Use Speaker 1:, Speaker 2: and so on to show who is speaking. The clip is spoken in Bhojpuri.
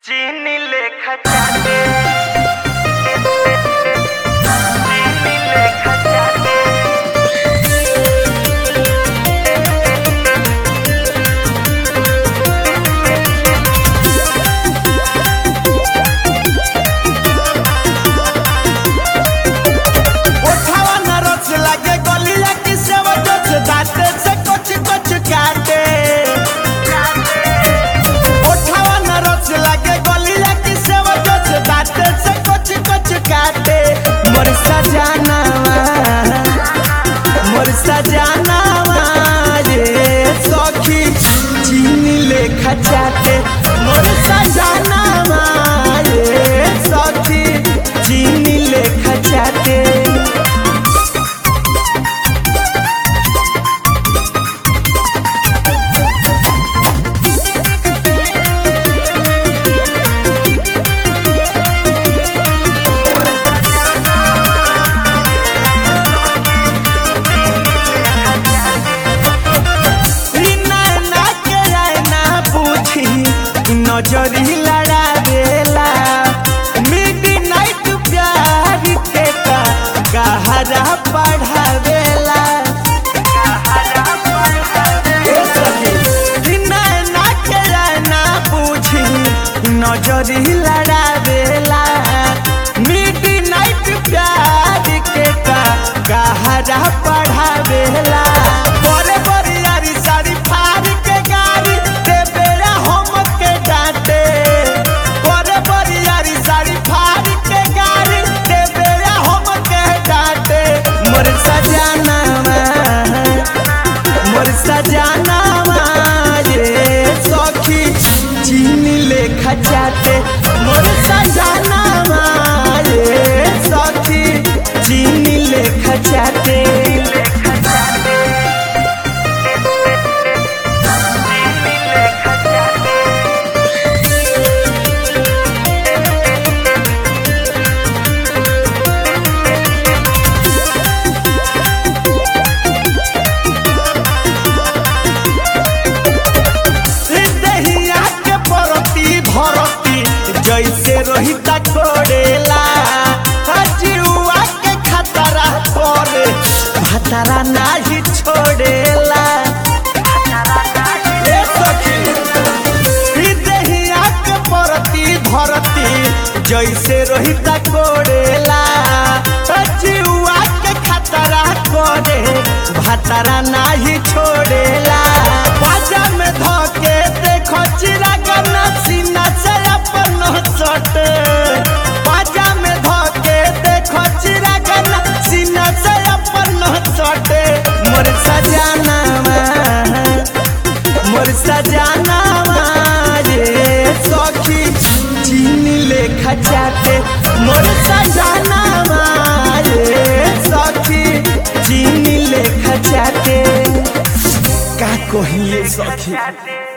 Speaker 1: चीनी लेखा चाटे चीनी लेखा चाटे
Speaker 2: ओठावा न रच लागे गलिया की सेवा जच दाते से कुछ कुछ काटे ओठावा न रच लागे गलिया की सेवा जच दाते से कुछ कुछ काटे मोर सजनावा मोर सजनावा रे सखी चीनी लेखा चाटे मोर सजनावा रे सखी चीनी लेखा चाटे नैना के आईना पूछी नजरी लड़ा देला मिड नाइट प्यार के का गहरा पढ़ावेला ए सखी, नैना के आईना पूछी नजरी लड़ा देला मिड नाइट प्यार के का गहरा पढ़ावेला बड़े बड़े यारी सारी फाड़ के गाड़ी दे बेरा हम के डांटे बड़े बड़े यारी सारी फाड़ के गाड़ी दे बेरा हम के डांटे मोर सजनावा मोर सजनावा रे सखी चीनी लेखा चाटे मोर सजनावा रे सखी चीनी लेखा चाटे
Speaker 1: लेखा चाटे चीनी लेखा चाटे
Speaker 2: दहिया के परती भरती जैसे रोहिता कोड़ेला हजुआ के खतरा करे भतरा नाही छोड़ेला ए सखी, ई दहिया के परती भरती जैसे रोहिता कोड़ेला हजुआ के खतरा करे भतरा नाही छोड़ेला बाजा में धके देखो चिरागन सीना से अपन सटे बाजा में धके देखो चिरागन सीना से अपन सटे मोर सजनावा मोर सजनावा रे सखी चीनी लेखा चाटे मोर सजनावा रे सखी चीनी लेखा चाटे का कहिए सखी
Speaker 1: चाटे